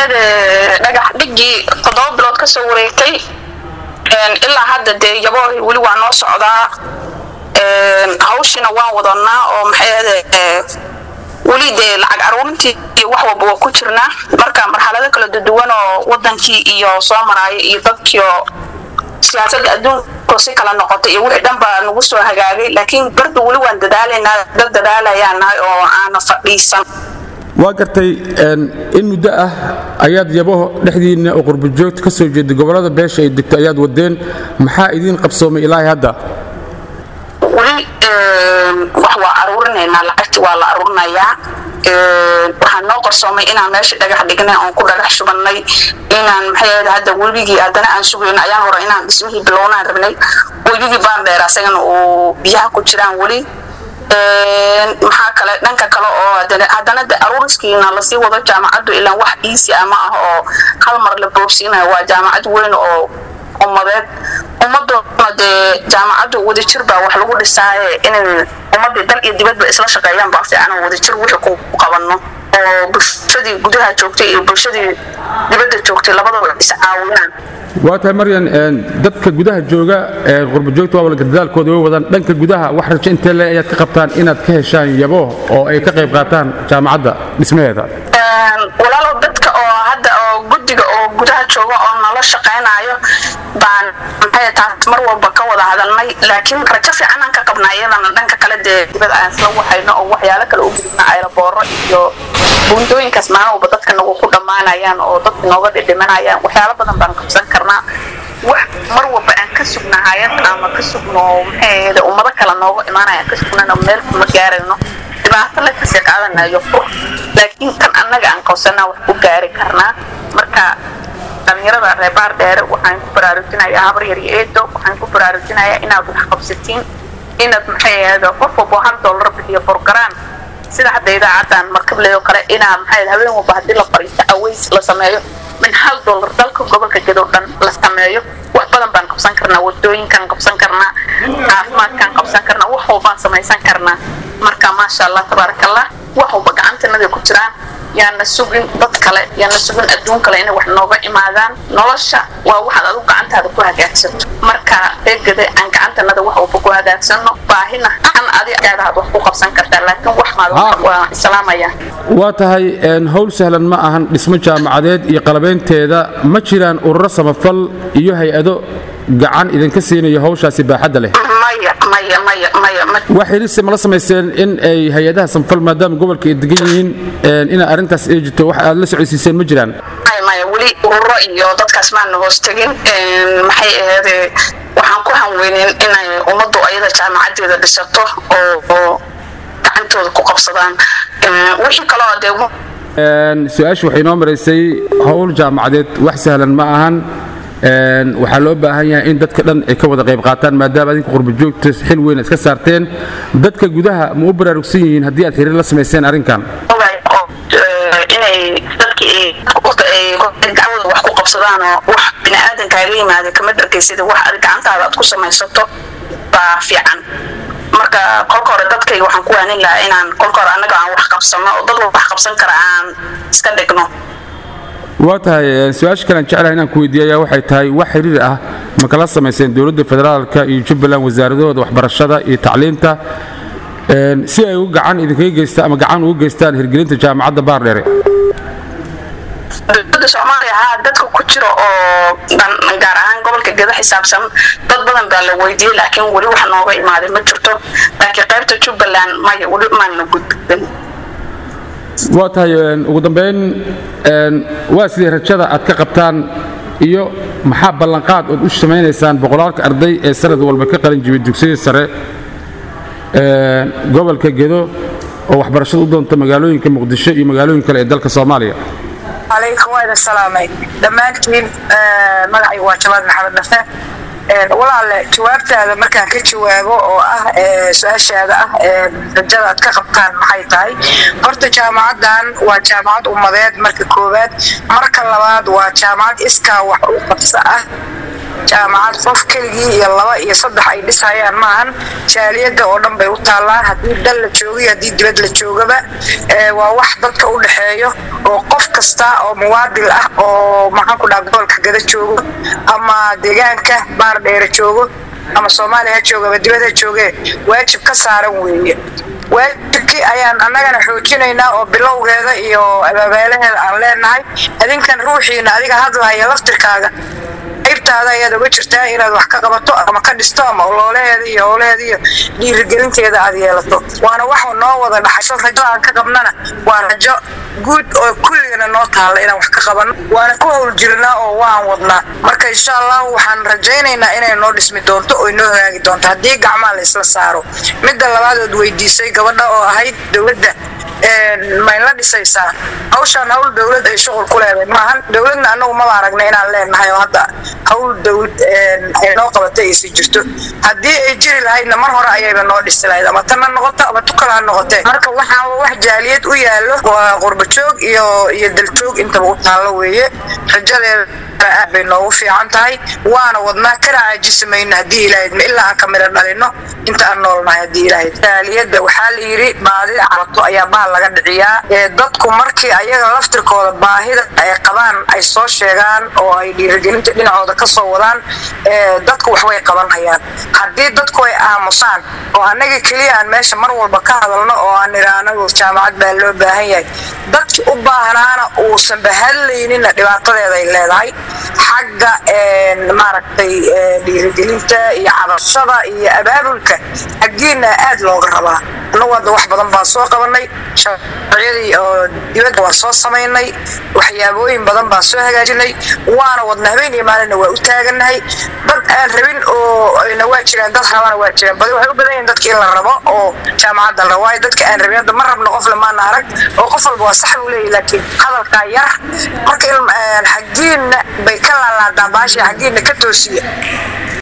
ahayd dhagax dhigii toddoba bilood ka soo wareegtay ilaa hadda dee yaboohi weli waa noo socdaa hawshina waan wadanaa oo maxay ahayd weli dee lacag aruurintii wax walba waa ku jirnaa marka marxalado kala duwan oo wadankii iyo soo maraayo iyo dadkiioo siyaasadda adduunka si kala noqotay iyo wixii dhan baa nagu soo hagaagay laakiin bardu weli waan dadaalaynaa dad dadaalayaan nahay oo aana fadhiisan waa gartay in muddo ah ayaad yabaho dhexdiinna oo qurbajoogta ka soo jeeda gobollada beesha ay degto ayaad wadeen maxaa idiin qabsoomay ilaahay hadda weli wax waa aruurinaynaa lacagti waa la aruurinayaa waxaan noo qarsoomay inaan meesha dhagax dhignay oon ku dhagax shubannay inaan maxay hadda webigii haddana aan sugayno ayaan hore inaan dhismihii bilownaan rabnay webigii baandheer asagana uu biyaha ku jiraan weli maxaa kale dhanka kale oo haddana de aruuriskiina lasii wado jaamacaddu ilaan wax iisi ah ma ah oo hal mar la boobsiinayo waa jaamacad weyn oo ummadeed ummaddoona dee jaamacaddu wadajir baa wax lagu dhisaaye inay ummaddii dal iyo dibadba isla shaqeeyaan baa fiican oo wadajir wixii ku qabanno oo bulshadii gudaha joogtay iyo bulshadii dibadda joogtay labadaba is caawinaan waa tahay maryan dadka gudaha jooga ee qurbajoogta waa walka dadaalkooda way wadaan dhanka gudaha wax rajo intee le ayaad ka qabtaan inaad ka heshaan yabo oo ay ka qayb qaataan jaamacadda dhismaheeda walaalow dadka oo hadda oo guddiga oo gudaha jooga oo nala shaqaynayo baan maxay taas mar walba ka wada hadalnay laakiin rajo fiican aan ka qabnaa iyadana dhanka kale dee dibad aan isla waxayno oo waxyaalo kale u gudubna aylabooro iyo buundooyinkaas maalin walba dadka nagu ku dhammaanayaan oo dadka nooga dhidhimanayaan waxyaalo badan baan qabsan karnaa wax mar walba aan ka sugna hayad ama ka sugno maxay ummado kale nooga imaanaya aan ka sugnana meel kuma gaarayno dhibaato le kasii qaadanayo fur laakiin tan annaga aan qabsanaa wax ku gaari karnaa marka dhalinyarada reebaar dheere waxaan ku baraarujinayaa habar yar iyo eedo waxaan ku baraarujinayaa inaad wax qabsatiin inaad maxay ahayd qof walba hal dollar bixiyo borgaraan sida hadda idaacadan markabley oo kale inaa maxay habeen walba haddii la fariisto aways la sameeyo min hal dollar dalka gobolka gedow dhan la sameeyo wax badan baan qabsan karnaa wadooyinkaan qabsan karnaa caafimaadkaan qabsan karnaa wax walbaan samaysan karnaa marka maasha allah tabaaraka allah wax walba gacantanada ku jiraan yaana sugin dad kale yaana sugin adduun kale inay wax nooga imaadaan nolosha waa waxaad adigu gacantaada ku hagaagsato marka eegada aan gacantanada wax walba ku hagaagsano baahina an adigaada aad wax ku qabsan kartaa laakiin wax maad waa islaamaya waa tahay howl sahlan ma ahan dhismo jaamacadeed iyo qalabaynteeda ma jiraan ururo samafal iyo hay-ado gacan idinka siinayo hawshaasi baaxadda leh maya maya maya maya wax xiriirsi mala samayseen in ay hay-adaha samafal maadaama gobolka ay degan yihiin inaa arrintaas ay jirto wax aad la socodsiiseen ma jiraan maya weli ururo iyo dadkaas maana hoos tegin maxay ahayd waxaan ku hanweynin inay ummaddu ayada jaamacadeeda dhisato oo gacantooda ku qabsadaan wixii kaloo dee su-aashu waxay noo maraysay howl jaamacadeed wax sahlan ma ahan waxaa loo baahan yahay in dadka dhan ay ka wada qayb qaataan maadaama adinka qurbajoogta xil weyn iska saarteen dadka gudaha ma u baraarugsan yihiin haddii aad xiriir la samayseen arrinkan inay dadkii gacwada wax ku qabsadaan oo wax biniaadankaga yimaada kama dharkaysida wax ad gacantaada aad ku samaysato baa fiican marka kolka hore dadkayga waxaan ku waanin lahaa inaan kolka hore annaga aan wax qabsano oo dad wax qabsan kara aan iska dhigno waa tahay su-aasha kalean jeclahay inaan ku weydiiyaya waxay tahay wax xiriir ah ma kala samayseen dowladda federaalka iyo jubbaland wasaaradahooda waxbarashada iyo tacliinta si ay u gacan idinkaga geystaan ama gacan ugu geystaan hirgelinta jaamacadda baardheere dowladda soomaaliya haa dadka ku jira oo gaar ahaan gobolka geda xisaabsan dad badan baa la weydiiyey laakiin weli wax nooga imaaday ma jirto laakiin qaybta jubbaland maya weli maana gudbin waa tahay ugu dambayn waa sidii rajada aad ka qabtaan iyo maxaa ballanqaad ood u samaynaysaan boqolaalka arday ee sanad walba ka qalin jibay dugsiyada sare gobolka gedo oo waxbarashada u doonta magaalooyinka muqdisho iyo magaalooyin kale ee dalka soomaaliya calaykum waa idin salaamay dhammaantiin magacaygu waa jamaal maxamed nafe walaale jawaabtaada markaan ka jawaabo oo ah su-aashaada ah rajada aad ka qabtaan maxay tahay horta jaamacaddan waa jaamacad ummadeed marka koowaad marka labaad waa jaamacad iskaa wax u qabso ah jaamacad qof keligii iyo laba iyo saddex ay dhisayaan maahan jaaliyada oo dhan bay u taallaa haddii dal la joogiyo haddii dibad la joogaba waa wax dadka u dhexeeyo oo qof kasta oo muwaadil ah oo maxaan ku dhaha gobolka gada joogo ama deegaanka baar dheere joogo ama soomaaliya ha jooga ama dibad ha jooge waajib ka saaran weeye waajibkii ayaan annagana xoojinaynaa oo bilowgeeda iyo abaabeelaheeda aan leenahay adinkan ruuxiina adiga hadlahaya laftirkaaga qaybtaada ayaad oga jirtaa inaad wax ka qabato ama ka dhisto ama oloolaheeda iyo howlaheeda iyo dhiirigelinteeda aad yeelato waana wax noo wada dhaxasho rajo aan ka qabnana waa rajo guud oo kulligana noo taalla inaan wax ka qabano waana ku howl jirnaa oo waan wadnaa marka insha allahu waxaan rajaynaynaa inay noo dhismi doonto oo inoo hagaagi doonto haddii gacmaha la isla saaro midda labaad ood weydiisay gabadha oo ahayd dowladda mayn la dhisaysaa hawshaan hawl dowlad ay shuqul ku leedahay maahan dowladna anagu maba aragna inaan leenahay oo hadda hawl dowlad ay noo qabatay aysi jirto haddii ay jiri lahaydna mar hore ayayba noo dhisi lahayd ama tanna noqoto ama tukala ha noqotee marka waxaa wax jaaliyad u yaallo waa qurbajoog iyo iyo daljoog intaba u taallo weeye rajadeeda aad bay noogu fiican tahay waana wadnaa kana caajisi mayno haddii ilahayd ma ilaa aan ka midho dhalino inta aan noolnahay haddii ilahayd jaaliyadda waxaa la yidhi baadida carato ayaa bahal laga dhiciyaa ee dadku markii ayaga laftirkooda baahida ay qabaan ay soo sheegaan oo ay dhiirigelinta dhinacooda ka soo wadaan dadku waxbay qaban hayaan haddii dadku ay aamusaan oo annaga keliya aan meesha mar walba ka hadalno oo aan idhaahno jaamacad baa loo baahan yahay dadki u baahnaana uusan bahadlaynina dhibaatadeeda ay leedahay xagga maaragtay dhiirigelinta iyo cabashada iyo abaabulka xaggiina aad looga rabaa annagu hadda wax badan baan soo qabanay sharciyadii oo dibadda waa soo samaynay waxyaabooyin badan baan soo hagaajinay waana wadna habeen iyo maalinna waa u taaganahay dad aan rabin oo na waa jiraan dad rabana waa jiraan badi waxay u badan yihiin dadka in la rabo oo jaamacadda la rabo waayo dadka aan rabin hadda ma rabno qof lamaana arag oo qof walba waa sax buu leeyahy laakiin hadalkaa yar marka xaggiinna bay ka laalaadaan baashii xaggiinna ka toosiya